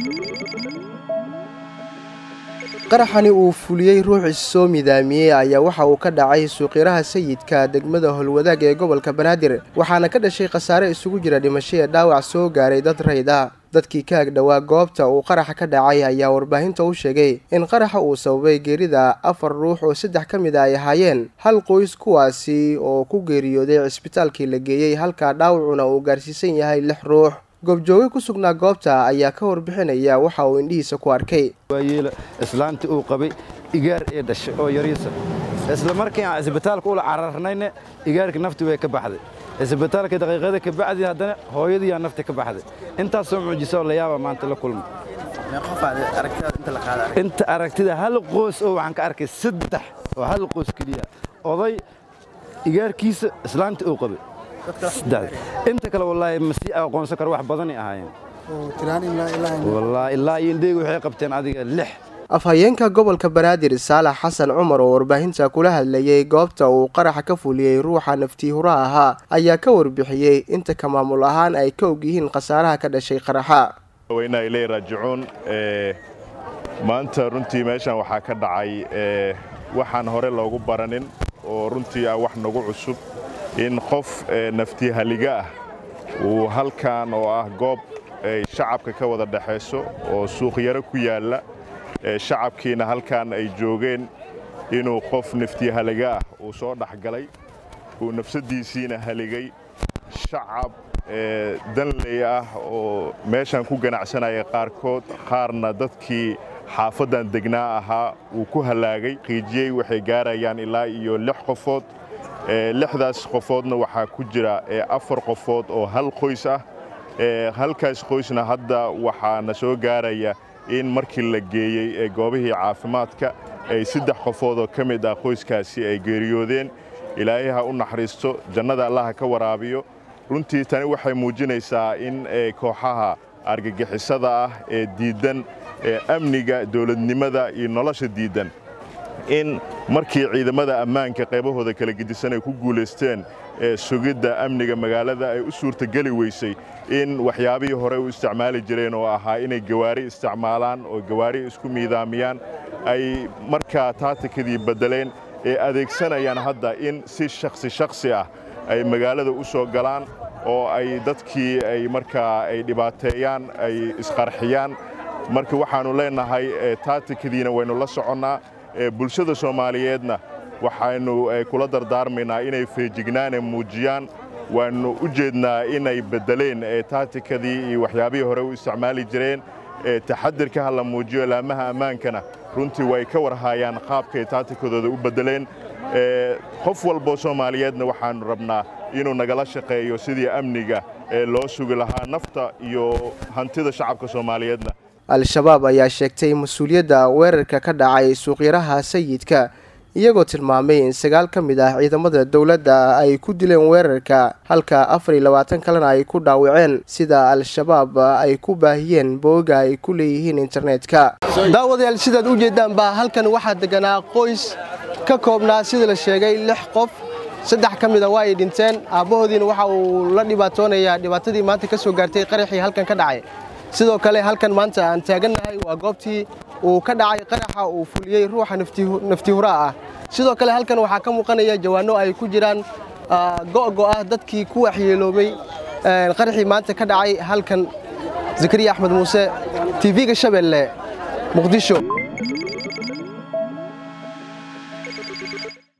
qaraxani uu fuliyey ruux issoo midaamiyey ayaa waxa uu ka dhacay suuqyaraha sayidka degmada howlwadaag ee gobolka banaadir waxaana ka dhashay khasaare isugu jira dhimasho ee dhaawac soo gaaray dad rayd ah dadkii ka agdhowaa goobta uu qaraxa ka dhacay ayaa warbaahinta u sheegay in qaraxa uu sababay geerida afar ruux oo saddex ka mid a ay ahaayeen hal qoys kuwaasi oo ku geeriyooday cisbitaalkii la geeyey halkaa dhaawacuna uu gaarsiisan yahay lix ruux goobjooge ku sugnaa goobta ayaa ka warbixinaya waxa uu indhihiisa ku arkay waayeela islaantii uu qabay igaar ee dhashay oo yariisa isla markii aan isbitaalka ula cararnayna igaarkii nafti way ka baxday isbitaalka daqiiqada ka bacdi haddana hooyadiiyaa nafti ka baxday intaasoo mucjiso la yaaba maanta la kulma inta aragtida hal qoys oo waxaan ka arkay saddex oo hal qoys keliya oday igaarkiisa islaantii uu qabay inta kale wallaahi ma sii aqoonsan karo wax badanay ahaayeen wallaahi ilaa iyo indheyga waxay qabteen adiga lix afhayeenka gobolka banaadir saalax xasan cumar oo warbaahinta kula hadlayey goobta uu qaraxa ka fuliyey ruuxa naftii huraha ahaa ayaa ka warbixiyey inta ka maamul ahaan ay ka og yihiin khasaaraha ka dhashay qaraxa weyna iley raajicuun maanta runtii meeshan waxaa ka dhacay waxaan hore loogu baranin oo runtii ah wax nagu cusub in qof naftii haliga ah uu halkan oo ah goob ay shacabka ka wada dhexayso oo suuqyaro ku yaalla shacabkiina halkan ay joogeen inuu qof naftii haliga ah uu soo dhexgalay uu nafsaddiisiina haligay shacab danley ah oo meeshan ku ganacsanaya qaarkood qaarna dadkii xaafaddan degnaa ahaa uu ku hallaagay qiijiyey waxay gaarayaan ilaa iyo lix qofood lixdaas qofoodna waxaa ku jira afar qofood oo hal qoys ah halkaas qoysna hadda waxaana soo gaaraya in markii la geeyey ee goobihii caafimaadka ay saddex qofood oo ka mid ah qoyskaasi ay geeriyoodeen ilaahay ha u naxariisto jannada allaha ka waraabiyo runtii tani waxay muujinaysaa in kooxaha argagixisada ah ee diiddan ee amniga dowladnimada iyo nolosha diiddan in markii ciidamada ammaanka qaybahooda kala gedisan ay ku guulaysteen ee sugidda amniga magaalada ay u suurtageli weysay in waxyaabihii hore u isticmaali jireen oo ahaa inay gawaari isticmaalaan oo gawaari isku miidaamiyaan ay markaa taatikadii beddeleen ee adeegsanayaan hadda in si shakhsi shakhsi ah ay magaalada u soo galaan oo ay dadkii ay markaa ay dhibaateeyaan ay isqarxiyaan marka waxaannu leennahay taatikadiina waynu la soconnaa bulshada soomaaliyeedna waxaynu kula dardaarmaynaa inay feejignaane muujiyaan waannu u jeednaa inay beddeleen taatikadii iyo waxyaabihii hore u isticmaali jireen taxadirka ha la muujiyo laamaha ammaankana runtii way ka warhaayaan qaabkay taatikadooda u beddeleen qof walboo soomaaliyeedna waxaannu rabnaa inuu nagala shaqeeyo sidii amniga ee loo sugi lahaa nafta iyo hantida shacabka soomaaliyeedna al-shabaab ayaa sheegtay mas-uuliyadda weerarka ka dhacay suuqyaraha sayidka iyagoo tilmaamay in sagaal ka mid ah ciidamada dowladda ay ku dileen weerarka halka afar iyo labaatan kalena ay ku dhaawaceen sida al-shabaab ay ku baahiyeen booga ay ku leeyihiin internetka daawadayaal sidaad u jeedaan baa halkan waxaa deganaa qoys ka koobnaa sida la sheegay lix qof saddex ka mida waa ay dhinteen aabbahoodiina waxa uu la dhibaatoonayaa dhibaatadii maanta ka soo gaartay qaraxii halkan ka dhacay sidoo kale halkan maanta aan taagannahay waa goobtii uu ka dhacay qaraxa uu fuliyey ruuxa nafti huraa ah sidoo kale halkan waxaa ka muuqanaya jawaano ay ku jiraan go'go ah dadkii ku waxyeeloobay qaraxii maanta ka dhacay halkan zakariya axmed muuse tv-ga shabeelle muqdisho